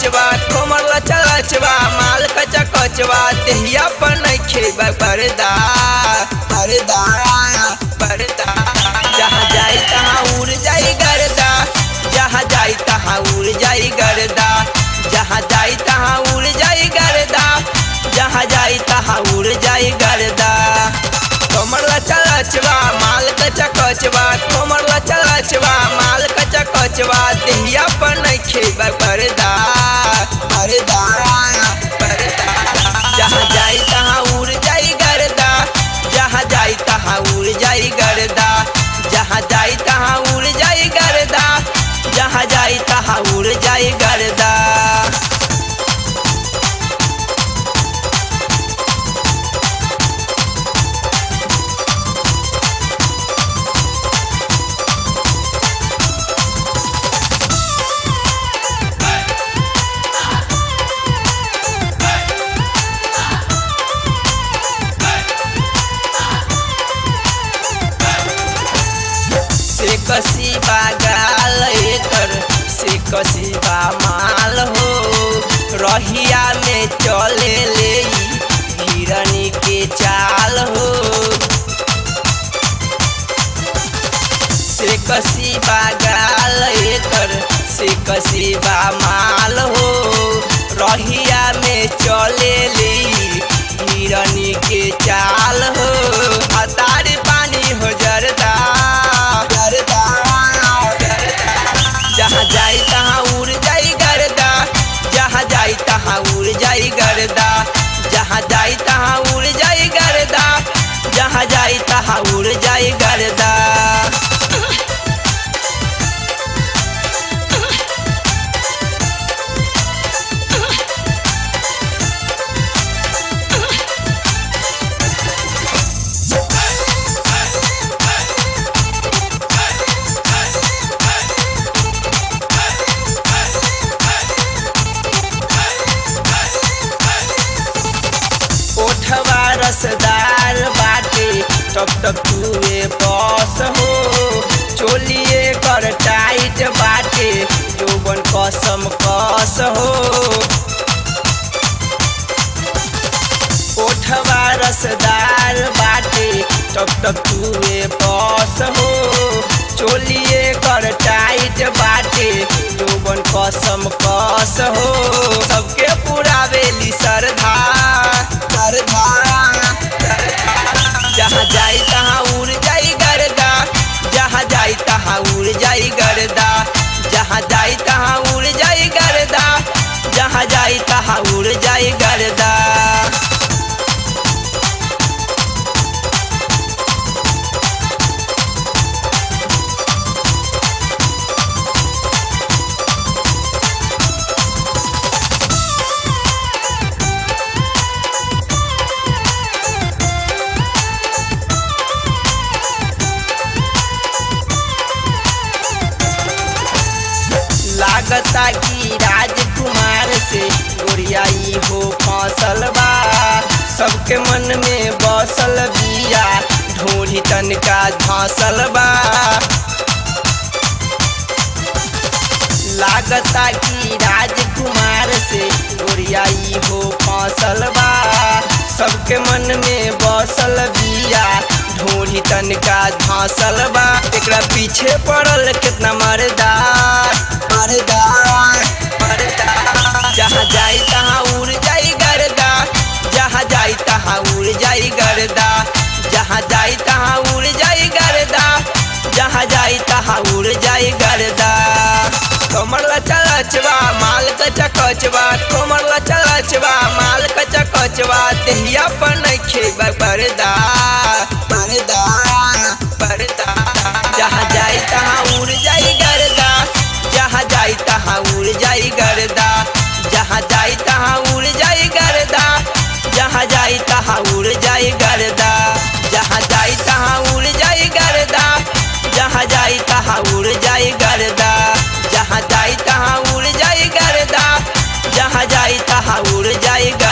कचवा कोमर लचा लचवा माल कचा कचवा देहिया पर नहीं खेबा पर्दा पर्दा पर्दा जहाँ जाई तहाँ उड़ जाई गर्दा जहाँ जाई तहाँ उड़ जाई गर्दा जहाँ जाई तहाँ उड़ जाई गर्दा जहाँ जाई तहाँ उड़ जाई गर्दा कोमर लचा लचवा माल कचा कचवा कोमर लचा लचवा माल कचा कचवा देहिया पर नहीं खेबा पर्दा पर्दा पर्दा जहाँ जाई तहाँ उड़ जाई गर्दा जहाँ जाई तहाँ उड़ जाई गर्दा जहाँ जाई तहाँ उड़ जाई गर्दा जहाँ जाई तहाँ उड़ जाई गर्दा से कसी बागाल एकर से कसी बा माल हो रहिया में चले ले हिरनी के चाल हो से कसी बागाल एकर से कसी बा माल हो रहिया में चले ले हिरनी के चाल हो अतारी पानी हो जरदा जरदा जहाँ जाई तहाँ उड़ जाई गर्दा जहाँ जाई तहाँ उड़ जाई गर्दा जहाँ जाई तहाँ उड़ जाई गर्दा जहाँ जाई तहाँ उड़ जाई गर्दा ओठवा रसदार बाटे टप टप चुए बस हो चोलिए कर टाइट बाटे जोबन कसम कस हो ओठवा रसदार बाटे टप टप चुए बस हो चोलिए कर टाइट बाटे जोबन कसम कस हो सबके पुरावेली सरधा सरधा जहाँ जाई तहाँ उड़ जाई गर्दा जहाँ जाई तहाँ उड़ जाई गर्दा जहाँ जाई तहाँ उड़ जाई गर्दा जहाँ जाई तहाँ उड़ जाई गर्दा लागता कि राजकुमार से गोरियाई हो फसल बा सबके मन में बसल बिया ढोली तनका धसल बा लागता कि राजकुमार से गोरियाई हो फसल बा सबके मन में बसल बिया ढोली तनका धसल बा एकरा पीछे पड़ल कितना मरदा मरदा मरदा जहाँ जाई तहाँ उड़ जाई गर्दा जहाँ जाई तहाँ उड़ जाई गर्दा जहाँ जाई तहाँ उड़ जाई गर्दा जहाँ जाई तहाँ उड़ जाई गर्दा कमर लचा लचवा माल कचा कचवा कमर लचा लचवा माल कचा कचवा देहिया पर नहीं खेबा पर्दा पर्दा पर्दा जहाँ जाई तहाँ उड़ जाई गर्दा जहाँ जाई तहाँ उड़ जाई गर्दा जहाँ जाई तहाँ उड़ जाई गर्दा जहाँ जाई तहाँ उड़ जाई गर्दा जहाँ जाई तहाँ उड़ जाई गर्दा जहाँ जाई तहाँ उड़ जाई गर्दा जहाँ जाई तहाँ उड़ जाई गर्दा जहाँ जाई तहाँ उड़ जाई गर्दा